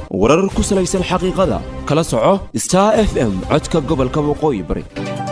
warar ku salaysan xaqiiqada kala soco star f m codka gobolka waqooyi bari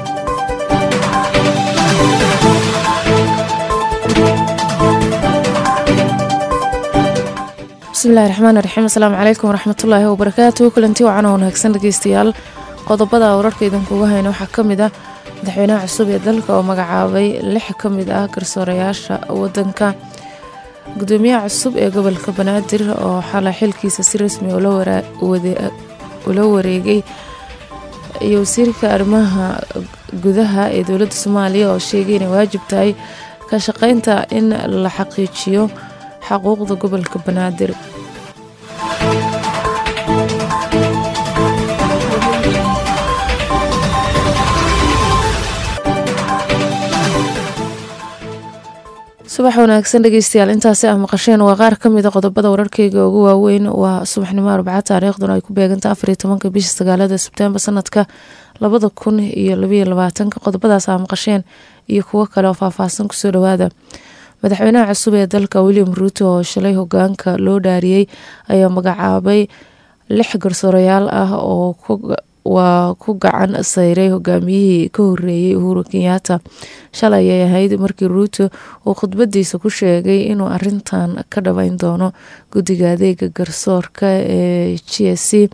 bismillahi raxmaan raxiim asalaamu calaykum waraxmatullaahi wabarakaatu kulanti wacan oo wanaagsan dhegeystayaal qodobada wararka idinkuga hayna waxaa ka mid ah madaxweynaha cusub ee dalka oo magacaabay lix ka mid ah garsoorayaasha wadanka gudoomiyaha cusub ee gobolka banaadir oo xalay xilkiisa si rasmi ula wareegay iyo wasiirka arrimaha gudaha ee dowladda soomaaliya oo sheegay inay waajib tahay ka shaqeynta in la xaqiijiyo xaquuqda gobolka banaadir subax wanaagsan dhegeystayaal intaasi ah maqasheen waa qaar ka mida qodobada wararkeyga ugu waaweyn waa subaxnimo arbaca taariikhduna ay ku beeganta afariyo tobanka bisha sagaalada sebtembar sanadka labada kun iyo labaiyo labaatanka qodobadaas ah maqasheen iyo kuwo kale oo faahfaahsan kusoo dhawaada madaxweynaha cusub ee dalka william ruuto oo shalay hogaanka loo dhaariyey ayaa magacaabay lix garsoorayaal ah oo waa ku gacan sayray hogaamiyihii ka horeeyey uhuru kenyaata shalay ayay ahayd markii ruuto uu khudbadiisa ku sheegay inuu arintan ka dhabeyn doono guddiga adeega garsoorka ee g s c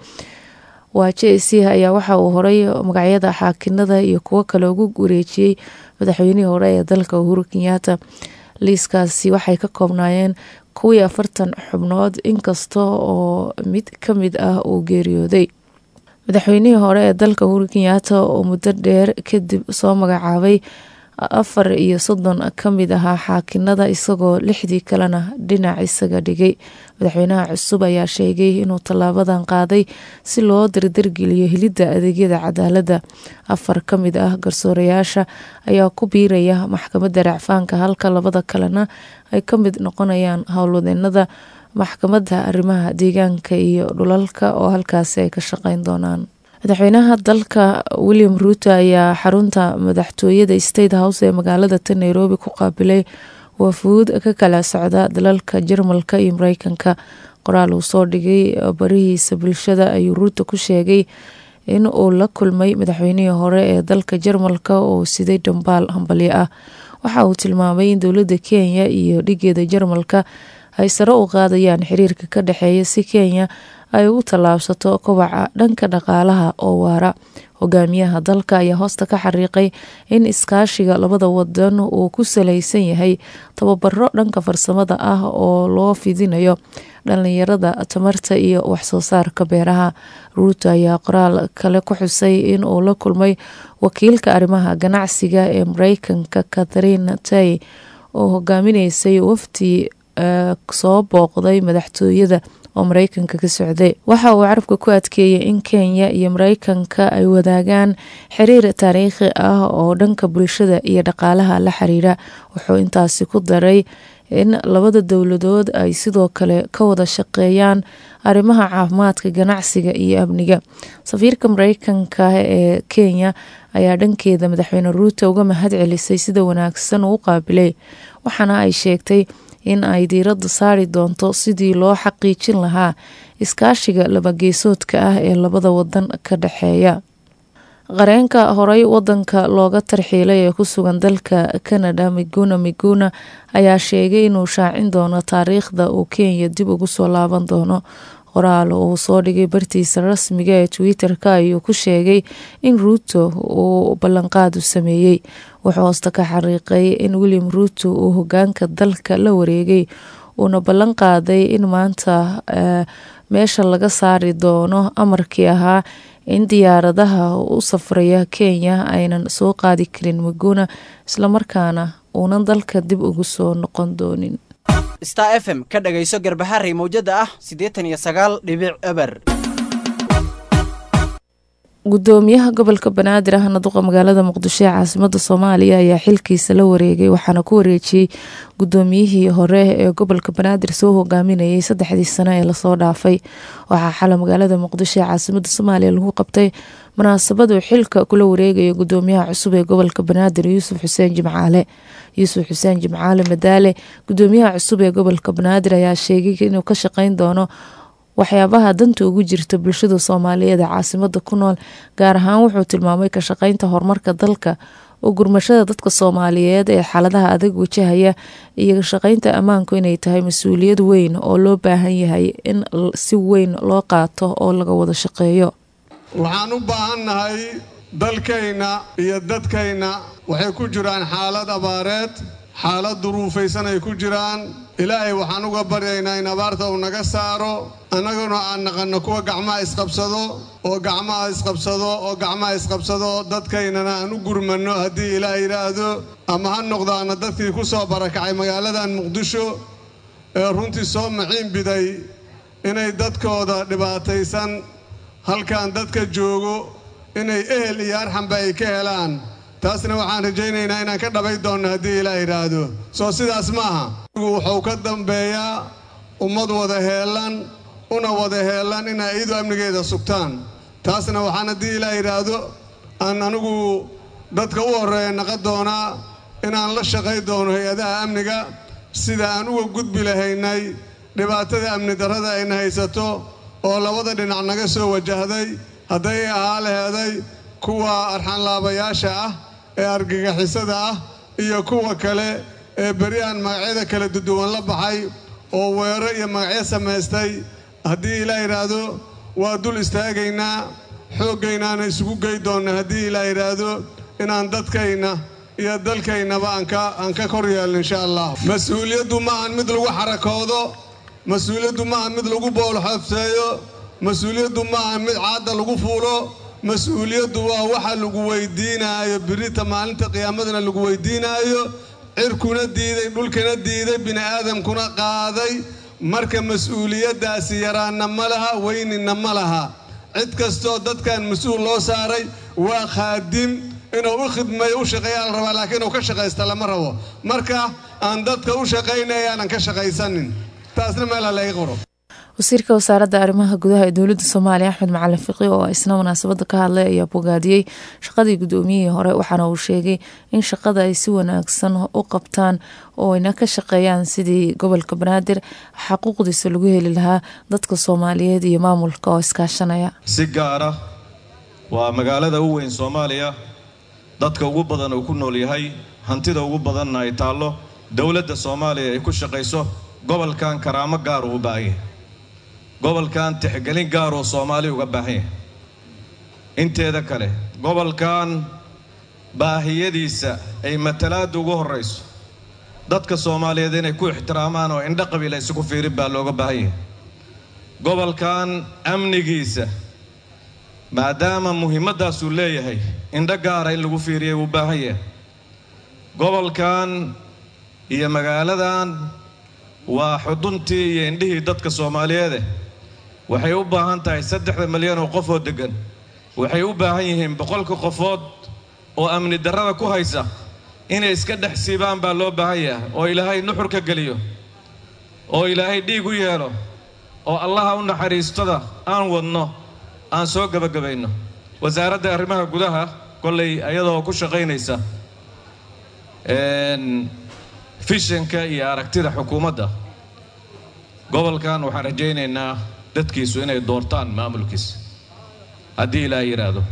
waa j c ayaa waxa uu horay magacyada xaakinada iyo kuwo kale ugu wareejiyey madaxweynihii hore ee dalka uhuru kenyaata liiskaasi waxay ka koobnaayeen kuwii afartan xubnood inkasta oo mid ka mid ah uu geeriyooday madaxweynihii hore ee dalka uhuru kenyaata oo muddo dheer kadib soo magacaabay afar iyo soddon ka mid ahaa xaakinada isagoo lixdii kalena dhinac isaga dhigay madaxweynaha cusub ayaa sheegay inuu tallaabadan qaaday si loo dardargeliyo helidda adeegyada cadaaladda afar ka mid ah garsoorayaasha ayaa ku biiraya maxkamadda racfaanka halka labada kalena ay ka mid noqonayaan howlwadeenada maxkamadda arrimaha deegaanka iyo dhulalka oo halkaasi ay ka shaqeyn doonaan madaxweynaha dalka william ruuto ayaa xarunta madaxtooyada state house ee magaalada ta nairobi ku qaabilay wafuud ka kala socda dalalka jarmalka iyo mareykanka qoraal uu soo dhigay barihiisa bulshada ayuu ruuto ku sheegay in uu la kulmay madaxweynihii hore ee dalka jarmalka oo siday dhambaal hambalyo ah waxa uu tilmaamay in dowladda kenya iyo dhigeeda jarmalka ay sare u qaadayaan xiriirka ka dhexeeya si kenya ay ugu tallaabsato kobaca dhanka dhaqaalaha oo waara hogaamiyaha dalka ayaa hoosta ka xariiqay in iskaashiga labada wadan uu ku salaysan yahay tababaro dhanka farsamada ah oo loo fidinayo dhalinyarada tamarta iyo waxsoo saarka beeraha ruuto ayaa qoraal kale ku xusay in uu la kulmay wakiilka arrimaha ganacsiga ee mareykanka catharine tay oo hogaaminaysay wafdi soo booqday madaxtooyada oo mareykanka ka socday waxa uu carabka ku adkeeyay in kenya iyo mareykanka ay wadaagaan xiriir taariikhi ah oo dhanka bulshada iyo dhaqaalaha la xiriira wuxuu intaasi ku daray in labada dowladood ay sidoo kale ka wada shaqeeyaan arrimaha caafimaadka ganacsiga iyo amniga safiirka mareykanka ee kenya ayaa dhankeeda madaxweyne ruuto uga mahad celisay sida wanaagsan uu qaabilay waxaana ay sheegtay in ay diiradda saari doonto sidii loo xaqiijin lahaa iskaashiga labageesoodka ah ee labada wadan ka dhexeeya qareenka horey wadanka looga tarxiilay ee ku sugan dalka canada miguna miguna ayaa sheegay inuu shaacin doono taariikhda uu kenya dib ugu soo laaban doono qoraal uu soo dhigay bartiisa rasmiga ee twitter-ka ayuu ku sheegay in ruuto uu ballanqaadu sameeyey wuxuu hoosta ka xariiqay in william ruuto uu hogaanka dalka la wareegay uuna ballan qaaday in maanta meesha laga saari doono amarkii ahaa in diyaaradaha u safraya kenya aynan soo qaadi karin miguna islamarkaana uunan dalka dib ugu soo noqon doonin star f m ka dhagayso garbaxarey mawjada ah siddeetan iyo sagaal dhibic eber gudoomiyaha gobolka banaadir ahna duqa magaalada muqdisho ee caasimada soomaaliya ayaa xilkiisa la wareegay waxaana ku wareejiyey gudoomiyihii hore ee gobolka banaadir soo hogaaminayay saddexdii sano ee lasoo dhaafay waxaa xala magaalada muqdisho ee caasimada soomaaliya lagu qabtay munaasabadu xilka kula wareegaya gudoomiyaha cusub ee gobolka banaadir yuusuf xuseen jimcaale yuusuf xuseen jimcaale madaale gudoomiyaha cusub ee gobolka banaadir ayaa sheegay inuu ka shaqeyn doono waxyaabaha danta ugu jirta bulshada soomaaliyeed ee caasimada ku nool gaar ahaan wuxuu tilmaamay ka shaqeynta horumarka dalka oo gurmashada dadka soomaaliyeed ee xaaladaha adag wajahaya iyo ka shaqeynta ammaanku inay tahay mas-uuliyad weyn oo loo baahan yahay in si weyn loo qaato oo laga wada shaqeeyo waxaan u baahannahay dalkayna iyo dadkayna waxay ku jiraan xaalad abaareed xaalad duruufaysan ay ku jiraan ilaahay waxaan uga baryaynaa in abaarta uu naga saaro annaguna aan naqanno kuwa gacmaha isqabsado oo gacmaha isqabsado oo gacmaha isqabsado dadkaynana aan u gurmanno haddii ilaah yidhaahdo ama ha noqdaana dadkii ku soo barakacay magaaladan muqdisho ee runtii soo maciin biday inay dadkooda dhibaataysan halkan dadka joogo inay ehel iyo arxanba ay ka helaan taasna waxaan rajaynaynaa inaan ka dhabay doonno haddii ilaa yidhaahdo soo sidaas ma aha wuxuu ka dambeeyaa ummad wada heelan una wada heelan inay iyadu amnigeeda sugtaan taasna waxaan haddii ilaa yidhaahdo aan anigu dadka u horreeya naqan doonaa inaan la shaqay doono hay-adaha amniga sida aan uga gudbi lahaynay dhibaatada amni darrada ayna haysato oo labada dhinac naga soo wajahday hadday ahaa laheeday kuwa arxanlaabayaasha ah ee argagixisada ah iyo kuwa kale ee beryahan magacyada kala duduwan la baxay oo weero iyo magacyo samaystay haddii ilaa yidhaahdo waa dul istaagaynaa xooggaynaana isugu gey doonna haddii ilaa yidhaahdo inaan dadkayna iyo dalkaynaba aan ka kor yeelno insha allah mas-uuliyaddu ma ahan mid lagu xarakoodo mas-uuliyaddu ma ahan mid lagu boolxoofseeyo mas-uuliyaddu ma ahan mid caadda lagu fuulo mas-uuliyaddu waa waxa lagu weydiinaayo birita maalinta qiyaamadana lagu weydiinaayo cirkuna diiday dhulkana diiday bini'aadamkuna qaaday marka mas-uuliyaddaasi yaraanna ma laha weynina ma laha cid kastoo dadkan mas-uul loo saaray waa khaadim inuu u khidmeeyo u shaqeeyaa la rabaa laakiin inuu ka shaqaysta lama rabo marka aan dadka u shaqaynaya aanan ka shaqaysanin taasna meelha laga qoro wasiirka wasaaradda arrimaha gudaha ee dowladda soomaaliya axmed macalin fiqi oo isna munaasabada ka hadlay ayaa bogaadiyey shaqadii guddoomiyihii hore waxaana uu sheegay in shaqada ay si wanaagsan u qabtaan oo ayna ka shaqeeyaan sidii gobolka banaadir xaquuqdiisa lagu heli lahaa dadka soomaaliyeed iyo maamulka oo iskaashanaya si gaara waa magaalada u weyn soomaaliya dadka ugu badan uu ku nool yahay hantida ugu badanna ay taallo dowladda soomaaliya ay ku shaqayso gobolkan karaamo gaar uu u baahan yahay gobolkan tixgelin gaaruu soomaali uga baahan yahay inteeda kale gobolkan baahiyadiisa ay matalaadda ugu horrayso dadka soomaaliyeed inay ku ixtiraamaan oo indho qabiil isugu fiirin baa looga baahan yahay gobolkan amnigiisa maadaama muhiimaddaasuu leeyahay indho gaara in lagu fiiriya uu baahan yahay gobolkan iyo magaaladan waa xuduntii iyo indhihii dadka soomaaliyeede waxay u baahan tahay saddexda milyan oo qof oo deggan waxay u baahan yihiin boqolka qofood oo amni darrada ku haysa inay iska dhex siibaan baa loo baahan yahay oo ilaahay nuxur ka geliyo oo ilaahay dhiig u yeelo oo allaha u naxariistada aan wadno aan soo gebagabayno wasaaradda arrimaha gudaha kollay ayadoo ku shaqaynaysa fishanka iyo aragtida xukuumadda gobolkan waxaan rajaynaynaa dadkiisu inay doortaan maamulkiisa haddii ilaa yidhaahdo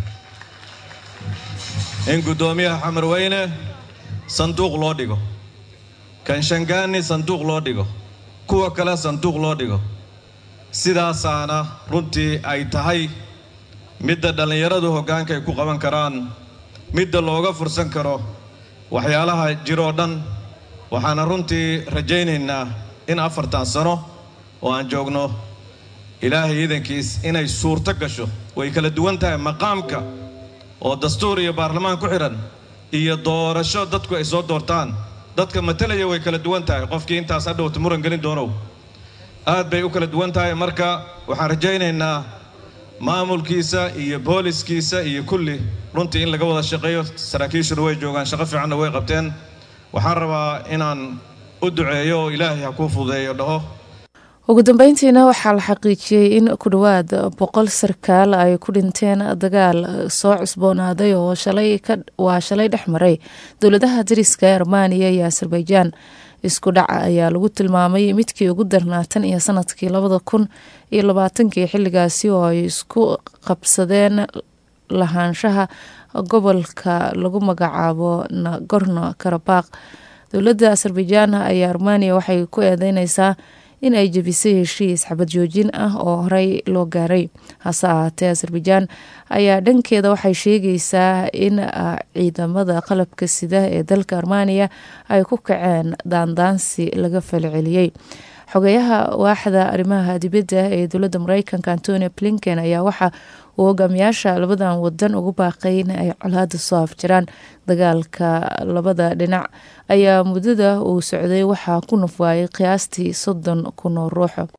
in guddoomiyaha xamarweyne sanduuq loo dhigo kanshangaani sanduuq loo dhigo kuwa kale sanduuq loo dhigo sidaasaana runtii ay tahay midda dhallinyaradu hoggaanka ay ku qaban karaan midda looga fursan karo waxyaalaha jiroo dhan waxaana runtii rajaynaynaa in afartan sano oo aan joogno ilaahay iidankiis inay suurto gasho way kala duwan tahay maqaamka oo dastuur iyo baarlamaan ku xidhan iyo doorasho dadku ay soo doortaan dadka matalaya way kala duwan tahay qofkii intaas hadhowta muran gelin doonow aad bay u kala duwan tahay marka waxaan rajaynaynaa maamulkiisa iyo booliskiisa iyo kulli runtii in laga wada shaqeeyo saraakiishuna way joogaan shaqo fiicanna way qabteen waxaan rabaa inaan u duceeyo oo ilaahay ha kuu fududeeyo dhaho ugu dambeyntiina waxaa la xaqiijiyey in ku dhowaad boqol sarkaal ay ku dhinteen dagaal soo cusboonaaday oo waa shalay dhex maray dowladaha dariska armaniya iyo azerbaijan isku dhaca ayaa lagu tilmaamay midkii ugu darnaatan iyo sanadkii labada kun iyo labaatankii xilligaasi oo ay isku qabsadeen lahaanshaha gobolka lagu magacaabo nagorno karabaq dowladda azerbaijan ayaa armeniya waxay ku eedeyneysaa in ay jebisay heshiis xabad joojin ah oo horey loo gaaray hase ahaatee azerbaijan ayaa dhankeeda waxay sheegaysaa in ciidamada qalabka sida ee dalka armeniya ay ku kaceen daandaansi laga falceliyey xogeyaha waaxda arrimaha dibadda ee dowladda mareykanka antonio blinken ayaa waxa uu hogaamiyaasha labadan wadan ugu baaqay in ay colaada soo afjiraan dagaalka labada dhinac ayaa muddada uu socday waxaa ku nafwaayay qiyaastii soddon kun oo ruux